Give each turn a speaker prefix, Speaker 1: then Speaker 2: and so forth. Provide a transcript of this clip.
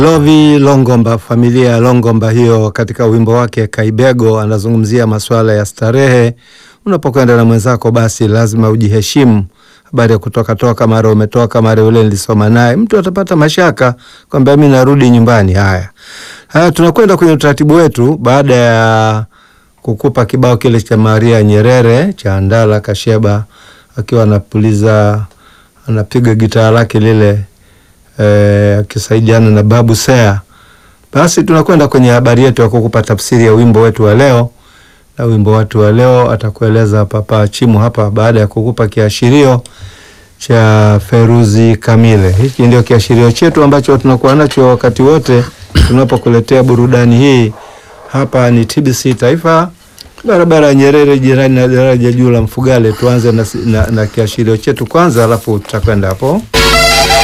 Speaker 1: Lovi Longomba, familia ya Longomba hiyo, katika wimbo wake Kaibego anazungumzia masuala ya starehe. Unapokwenda na mwenzako, basi lazima ujiheshimu. Habari ya kutoka toka, mara umetoka, mara yule nilisoma naye, mtu atapata mashaka kwamba mimi narudi nyumbani. Haya haya, tunakwenda kwenye utaratibu wetu baada ya kukupa kibao kile cha Maria Nyerere cha Ndala Kasheba akiwa anapuliza anapiga gitaa lake lile akisaidiana na Babu Sea. Basi tunakwenda kwenye habari yetu ya kukupa tafsiri ya wimbo wetu wa leo, na wimbo wetu wa leo atakueleza Papa Chimu hapa baada ya kukupa kiashirio cha Feruzi Kamile. Hiki ndio kiashirio chetu ambacho tunakuwa nacho wakati wote tunapokuletea burudani hii. Hapa ni TBC Taifa, barabara ya Nyerere, jirani na daraja juu la Mfugale. Tuanze na, na, na kiashirio chetu kwanza, alafu tutakwenda hapo.